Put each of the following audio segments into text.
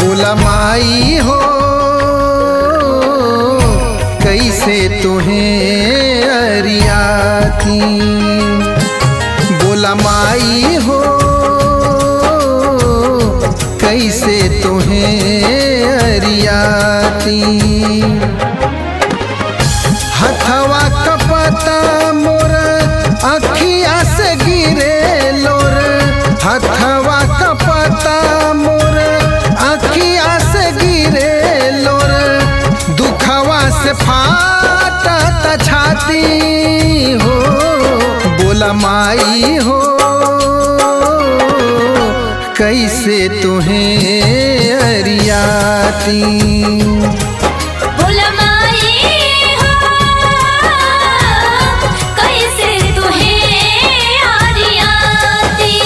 बोला माई हो कैसे तुम्हें अरियाती बोला माई हो कैसे तुम्हें अरियाती हथवा कपता मोर अखिया से गिरे लोर हथवा कपता मोर अखिया से गिरे लोर दुखवा से फाटा छाती हो बोला माई हो कैसे तुम्हें अरियाती बोला माई हो कैसे तुहे आरियाती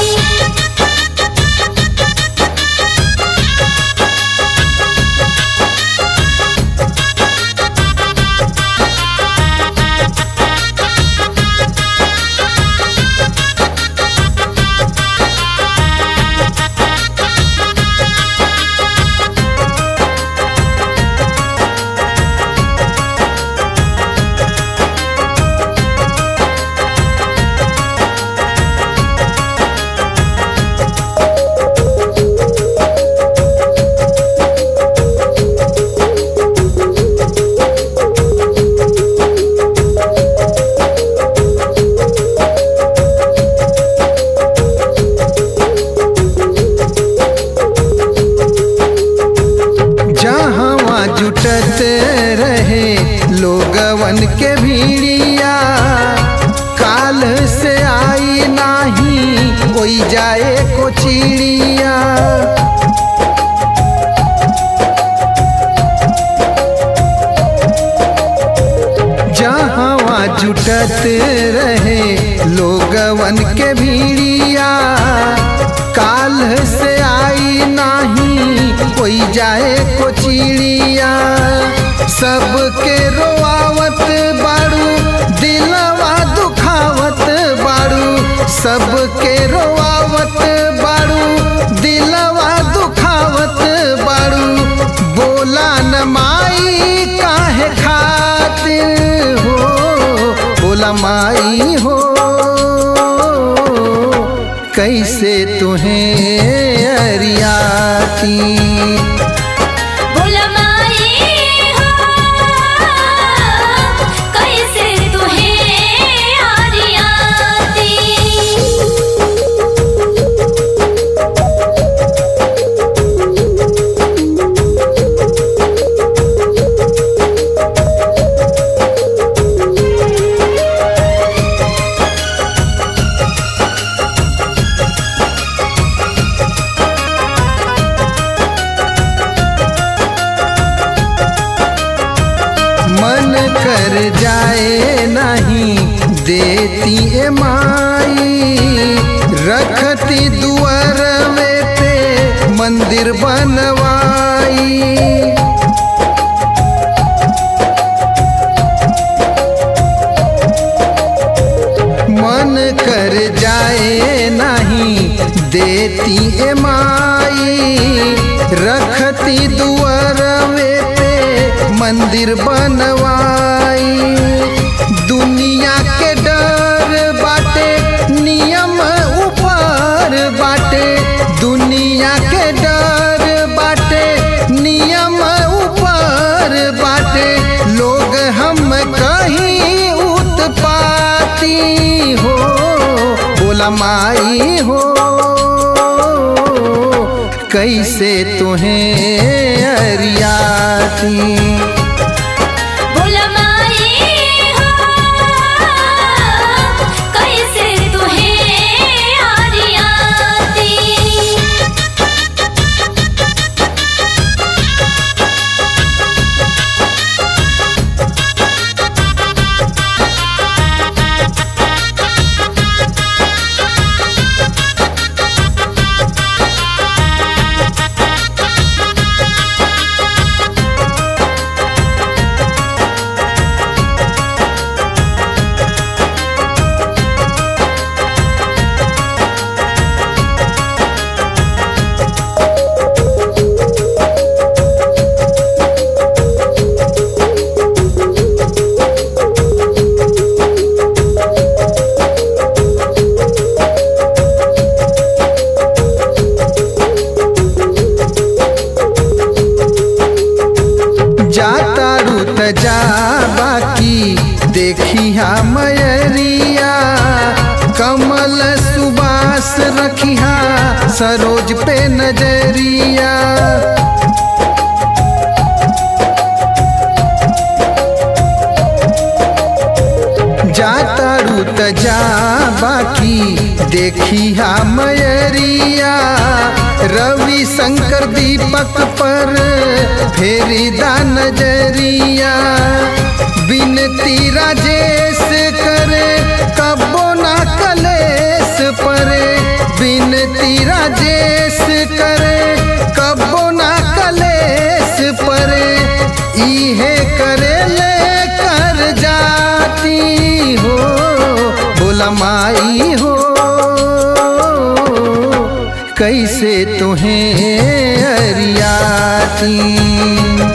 जहाँ जुटत रहे लोगवन के भीड़िया काल से आई नाही कोई जाए को चिड़िया जहाँ जुटत रहे लोगवन के भीड़िया काल से आई नाही कोई जाए को चिड़िया सबके रोआवत बाड़ू दिलवा दुखावत बाड़ू सबके रोआवत बाड़ू दिलवा दुखावत बाड़ू बोला न माई काहे खातिर हो बोला माई हो कैसे तुम्हें अरियाती बोला माई हो कैसे तुहे आरियाती मन कर जाए नहीं देती ए माई रखती दुआर में पे मंदिर बनवाई मन कर जाए नहीं देती ए माई रखती दुआर में पे मंदिर बनवाई दुनिया के डर बाटे नियम ऊपर बाटे दुनिया के डर बाटे नियम ऊपर बाटे लोग हम कहीं उत्पाती हो बोला माई हो कैसे तुम्हें अरियाती बोला माई हो कैसे तुहे आरियाती रोज पे नजरिया जातारू त जा बाकी देखी हा मयरिया रवि शंकर दीपक पर फेरी दा नजरिया बिनती राजेश करे कबो ना कलेश परे बिनती राजेश करे कबो ना कलेश परे इहे करे ले कर जाती हो बोला माई हो कैसे तुम्हें अरियाती